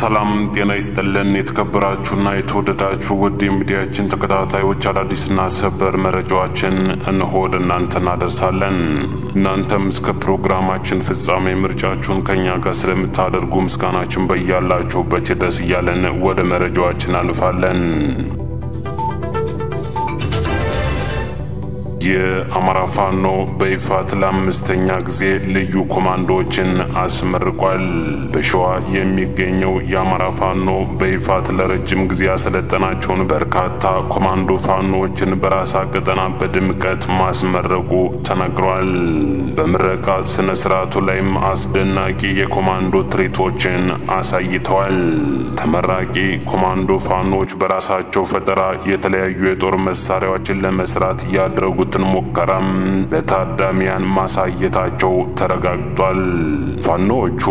ሰላም ጤና ይስጥልን። የተከበራችሁና የተወደዳችሁ ውድ የሚዲያችን ተከታታዮች አዳዲስና ሰበር መረጃዎችን እንሆ ወደ እናንተ እናደርሳለን። እናንተም እስከ ፕሮግራማችን ፍጻሜ ምርጫችሁን ከእኛ ጋር ስለምታደርጉ ምስጋናችን በያላችሁበት ይድረስ እያለን ወደ መረጃዎችን አልፋለን። የአማራ ፋኖ በይፋት ለአምስተኛ ጊዜ ልዩ ኮማንዶዎችን አስመርቋል። በሸዋ የሚገኘው የአማራ ፋኖ በይፋት ለረጅም ጊዜ ያሰለጠናቸውን በርካታ ኮማንዶ ፋኖዎችን በራሳ ቀጠና በድምቀት ማስመረቁ ተነግሯል። በምረቃ ስነ ስርዓቱ ላይም አስደናቂ የኮማንዶ ትርኢቶችን አሳይተዋል። ተመራቂ ኮማንዶ ፋኖዎች በራሳቸው ፈጠራ የተለያዩ የጦር መሳሪያዎችን ለመስራት ያደረጉት ትን ሙከራም ለታዳሚያን ማሳየታቸው ተረጋግጧል። ፋኖዎቹ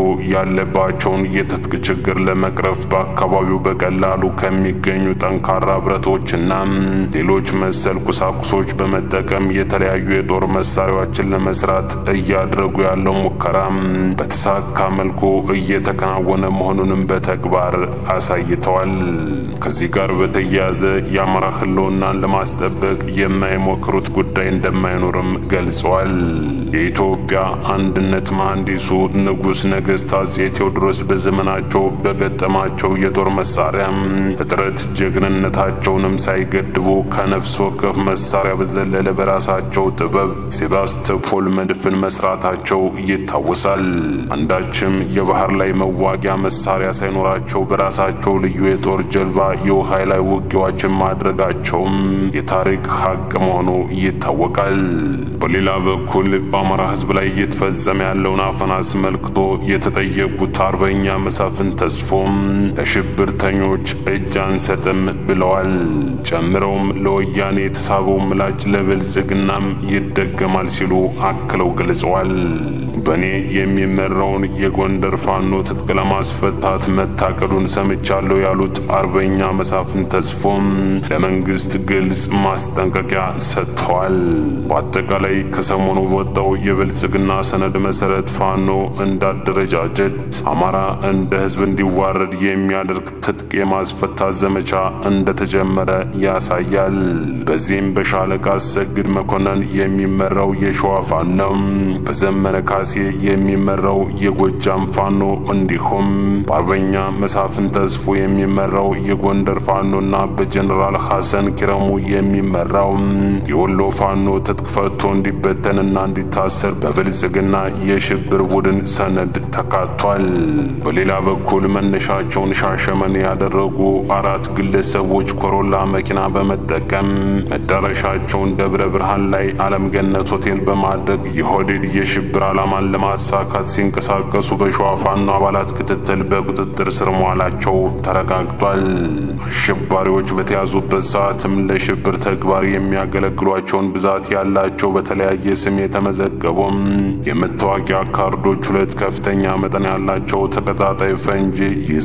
ያለባቸውን የትጥቅ ችግር ለመቅረፍ በአካባቢው በቀላሉ ከሚገኙ ጠንካራ ብረቶችና ሌሎች መሰል ቁሳቁሶች በመጠቀም የተለያዩ የጦር መሳሪያዎችን ለመስራት እያደረጉ ያለው ሙከራም በተሳካ መልኩ እየተከናወነ መሆኑንም በተግባር አሳይተዋል። ከዚህ ጋር በተያያዘ የአማራ ሕልውናን ለማስጠበቅ የማይሞክሩት ጉዳይ እንደማይኖርም ገልጸዋል። የኢትዮጵያ አንድነት መሐንዲሱ ንጉሥ ነገሥት አፄ ቴዎድሮስ በዘመናቸው በገጠማቸው የጦር መሳሪያ እጥረት ጀግንነታቸውንም ሳይገድቡ ከነፍስ ወከፍ መሳሪያ በዘለለ በራሳቸው ጥበብ ሴባስቶፖል መድፍን መስራታቸው ይታወሳል። አንዳችም የባህር ላይ መዋጊያ መሳሪያ ሳይኖራቸው በራሳቸው ልዩ የጦር ጀልባ የውሃ ላይ ውጊያዎችን ማድረጋቸውም የታሪክ ሀቅ መሆኑ ይታወቃል። በሌላ በኩል በአማራ ሕዝብ ላይ እየተፈጸመ ያለውን አፈና አስመልክቶ የተጠየቁት አርበኛ መሳፍን ተስፎም ለሽብርተኞች እጅ አንሰጥም ብለዋል። ጨምረውም ለወያኔ የተሳበው ምላጭ ለብልጽግናም ይደገማል ሲሉ አክለው ገልጸዋል። በእኔ የሚመራውን የጎንደር ፋኖ ትጥቅ ለማስፈታት መታቀዱን ሰምቻለሁ ያሉት አርበኛ መሳፍን ተስፎም ለመንግስት ግልጽ ማስጠንቀቂያ ሰጥተዋል። በአጠቃላይ ከሰሞኑ በወጣው የብልጽግና ሰነድ መሰረት ፋኖ እንዳደረጃጀት አማራ እንደ ህዝብ እንዲዋረድ የሚያደርግ ትጥቅ የማስፈታት ዘመቻ እንደተጀመረ ያሳያል። በዚህም በሻለቃ አሰግድ መኮንን የሚመራው የሸዋ ፋኖ፣ በዘመነ ካሴ የሚመራው የጎጃም ፋኖ እንዲሁም በአርበኛ መሳፍን ተስፎ የሚመራው የጎንደር ፋኖና በጀኔራል ሐሰን ኪረሙ የሚመራው የወሎ ፋኖ ትጥቅ ፈቶ እንዲበተንና እንዲታሰር በብልጽግና የሽብር ቡድን ሰነድ ተካቷል። በሌላ በኩል መነሻቸውን ሻሸመኔ ያደረጉ አራት ግለሰቦች ኮሮላ መኪና በመጠቀም መዳረሻቸውን ደብረ ብርሃን ላይ ዓለም ገነት ሆቴል በማድረግ የሆዴድ የሽብር ዓላማን ለማሳካት ሲንቀሳቀሱ በሸዋ ፋኖ አባላት ክትትል በቁጥጥር ስር መዋላቸው ተረጋግጧል። አሸባሪዎች በተያዙበት ሰዓትም ለሽብር ተግባር የሚያገለግሏቸውን ብዛት ያላቸው በተለያየ ስም የተመዘገቡም የመታወቂያ ካርዶች፣ ሁለት ከፍተኛ መጠን ያላቸው ተቀጣጣይ ፈንጂ፣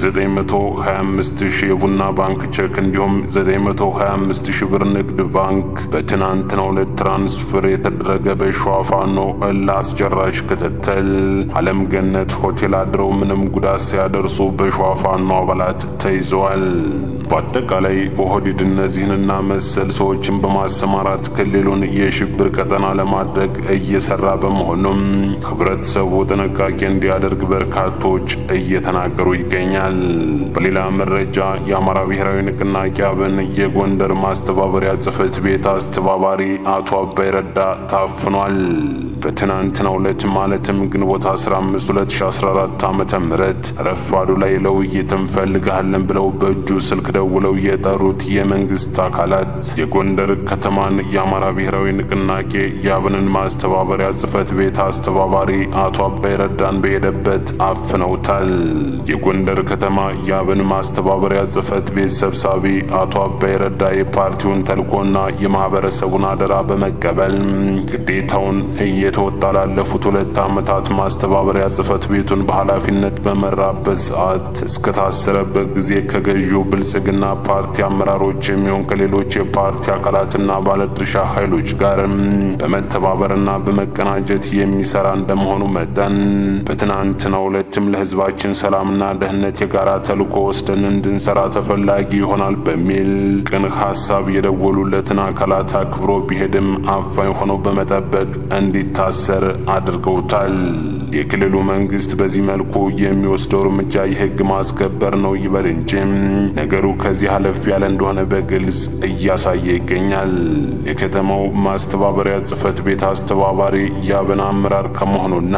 የ925 ሺህ የቡና ባንክ ቼክ እንዲሁም 925 ሺህ ብር ንግድ ባንክ በትናንትናው ዕለት ትራንስፈር የተደረገ በሸዋ ፋኖ ለአስጨራሽ ክትትል ዓለም ገነት ሆቴል አድረው ምንም ጉዳት ሲያደርሱ በሸዋ ፋኖ አባላት ተይዘዋል። በአጠቃላይ ኦህዴድ እነዚህንና መሰል ሰዎችን በማሰማራት ክልሉን የሽብር ቀጠና ለማድረግ እየሰራ በመሆኑም ህብረተሰቡ ጥንቃቄ እንዲያደርግ በርካቶች እየተናገሩ ይገኛል። በሌላ መረጃ የአማራ ብሔራዊ ንቅናቄ አብን የጎንደር ማስተባበሪያ ጽሕፈት ቤት አስተባባሪ አቶ አባይ ረዳ ታፍኗል። በትናንትናው ዕለት ማለትም ግንቦት 15 2014 ዓ.ም ረፋዱ ላይ ለውይይት እንፈልግሃለን ብለው በእጁ ስልክ ደውለው የጠሩት የመንግስት አካላት የጎንደር ከተማን የአማራ ብሔራዊ ንቅናቄ የአብንን ማስተባበሪያ ጽሕፈት ቤት አስተባባሪ አቶ አባይ ረዳን በሄደበት አፍነውታል። የጎንደር ከተማ የአብን ማስተባበሪያ ጽሕፈት ቤት ሰብሳቢ አቶ አባይ ረዳ የፓርቲውን ተልኮና የማህበረሰቡን አደራ በመቀበል ግዴታውን እየ እየተወጣ ላለፉት ሁለት ዓመታት ማስተባበሪያ ጽሕፈት ቤቱን በኃላፊነት በመራበት ሰዓት እስከታሰረበት ጊዜ ከገዢው ብልጽግና ፓርቲ አመራሮች የሚሆን ከሌሎች የፓርቲ አካላትና ባለድርሻ ኃይሎች ጋርም በመተባበርና በመቀናጀት የሚሰራ እንደመሆኑ መጠን በትናንትናው ዕለትም ለሕዝባችን ሰላምና ደህንነት የጋራ ተልዕኮ ወስደን እንድንሰራ ተፈላጊ ይሆናል በሚል ቅን ሐሳብ የደወሉለትን አካላት አክብሮ ቢሄድም አፋኝ ሆነው በመጠበቅ እንዲታሰር አድርገውታል። የክልሉ መንግስት በዚህ መልኩ የሚወስደው እርምጃ የሕግ ማስከበር ነው ይበል እንጂ ነገሩ ከዚህ አለፍ ያለ እንደሆነ በግልጽ እያሳየ ይገኛል። የከተማው ማስተባበሪያ ጽሕፈት ቤት አስተባባሪ የአብን አመራር ከመሆኑና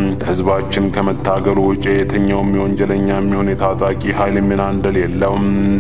ለሕዝባችን ከመታገሉ ውጭ የትኛውም የወንጀለኛ የሚሆን የታጣቂ ኃይል ሚና እንደሌለው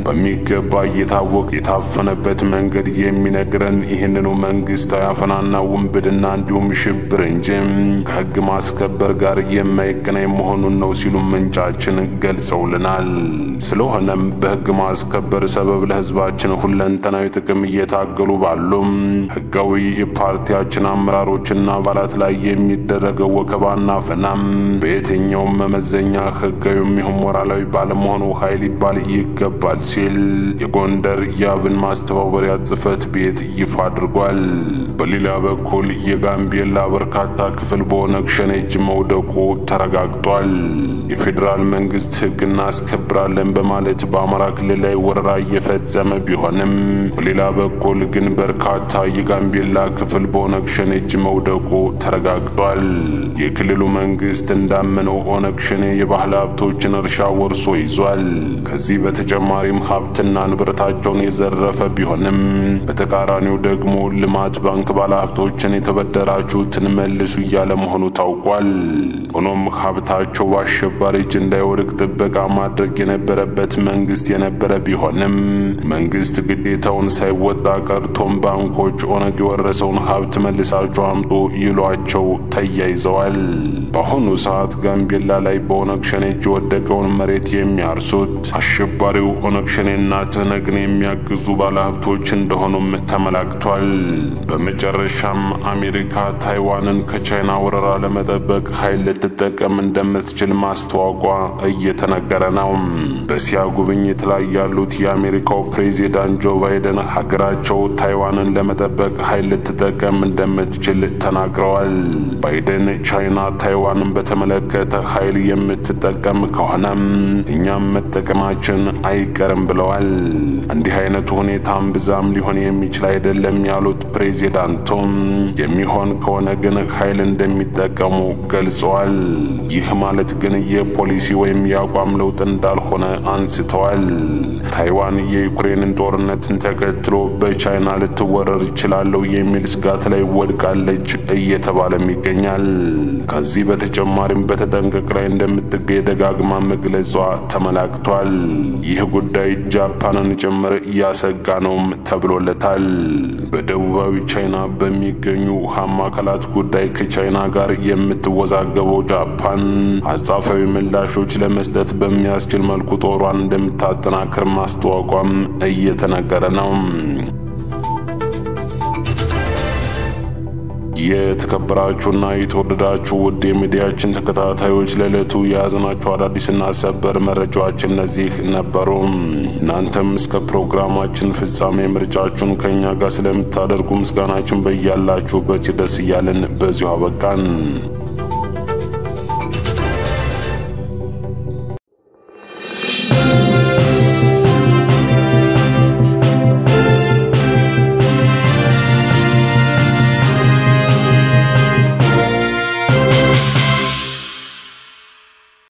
በሚገባ እየታወቀ የታፈነበት መንገድ የሚነግረን ይህንኑ መንግስታዊ አፈናና ውንብድና እንዲሁም ሽብር እንጂ ከሕግ ማስከበር ጋር የማይገናኝ መሆኑን ነው ሲሉ ምንጫችን ገልጸውልናል። ስለሆነም በሕግ ማስከበር ሰበብ ለሕዝባችን ሁለንተናዊ ጥቅም እየታገሉ ባሉም ሕጋዊ የፓርቲያችን አመራሮችና አባላት ላይ የሚደረገው ወከባና አፈናም በየትኛውም መመዘኛ ሕጋዊ የሚሆን ሞራላዊ ባለመሆኑ ኃይል ሊባል ይገባል ሲል የጎንደር የአብን ማስተባበሪያ ጽሕፈት ቤት ይፋ አድርጓል። በሌላ በኩል የጋምቤላ በርካታ ክፍል በኦነግ ሸኔ እጅ መውደቁ ተረጋግጧል። የፌዴራል መንግስት ሕግ እናስከብራለን በማለት በአማራ ክልል ላይ ወረራ እየፈጸመ ቢሆንም በሌላ በኩል ግን በርካታ የጋምቤላ ክፍል በኦነግ ሸኔ እጅ መውደቁ ተረጋግጧል። የክልሉ መንግስት እንዳመነው ኦነግ ሸኔ የባህል ሀብቶችን እርሻ ወርሶ ይዟል። ከዚህ በተጨማሪም ሀብትና ንብረታቸውን የዘረፈ ቢሆንም በተቃራኒው ደግሞ ልማት ባንክ ባለሀብቶችን የተበደራችሁትን መልሱ እያለ መሆኑ ታውቋል። ሆኖም ሀብታቸው በአሸባሪ እጅ እንዳይወድቅ ጥበቃ ማድረግ የነበረበት መንግስት የነበረ ቢሆንም መንግስት ግዴታውን ሳይወጣ ቀርቶም ባንኮች ኦነግ የወረሰውን ሀብት መልሳቸው አምጡ ይሏቸው ተያይዘዋል። በአሁኑ ሰዓት ጋምቤላ ላይ በኦነግ ሸኔ እጅ የወደቀውን መሬት የሚያርሱት አሸባሪው ኦነግ ሸኔና ትህነግን የሚያግዙ ባለሀብቶች እንደሆኑም ተመላክቷል። በመጨረሻም አሜሪካ ታይዋንን ከቻይና ወረራ ለመጠበቅ ኃይል ልትጠቀም እንደምትችል ማስተዋቋ እየተነገረ ነው። በእስያ ጉብኝት ላይ ያሉት የአሜሪካው ፕሬዚዳንት ጆ ባይደን ሀገራቸው ታይዋንን ለመጠበቅ ኃይል ልትጠቀም እንደምትችል ተናግረዋል። ባይደን ቻይና ታይዋንን በተመለከተ ኃይል የምትጠቀም ከሆነም እኛም መጠቀማችን አይቀርም ብለዋል። እንዲህ አይነቱ ሁኔታም ብዛም ሊሆን የሚችል አይደለም ያሉት ፕሬዚዳንቱም የሚሆን ከሆነ ግን ኃይል እንደሚጠቀሙ ገልጸዋል። ይህ ማለት ግን የፖሊሲ ወይም የአቋም ለውጥ እንዳልሆነ አንስተዋል። ታይዋን የዩክሬንን ጦርነትን ተከትሎ በቻይና ልትወረር ይችላለሁ የሚል ስጋት ላይ ወድቃለች እየተባለም ይገኛል። ከዚህ በተጨማሪም በተጠንቀቅ ላይ እንደምትገኝ ደጋግማ መግለጿ ተመላክቷል። ይህ ጉዳይ ጃፓንን ጭምር እያሰጋ ነውም ተብሎለታል። በደቡባዊ ቻይና በሚገኙ ውሃማ አካላት ጉዳይ ከቻይና ጋር የምትወዛገበው ጃፓን አጻፋዊ ምላሾች ለመስጠት በሚያስችል መልኩ ጦሯን እንደምታጠናክር ማስተዋቋም እየተነገረ ነው። የተከበራችሁና የተወደዳችሁ ውድ የሚዲያችን ተከታታዮች ለዕለቱ የያዝናቸው አዳዲስና ሰበር መረጃዎች እነዚህ ነበሩ። እናንተም እስከ ፕሮግራማችን ፍጻሜ ምርጫችሁን ከእኛ ጋር ስለምታደርጉ ምስጋናችን በያላችሁበት ይድረስ እያልን በዚሁ አበቃን።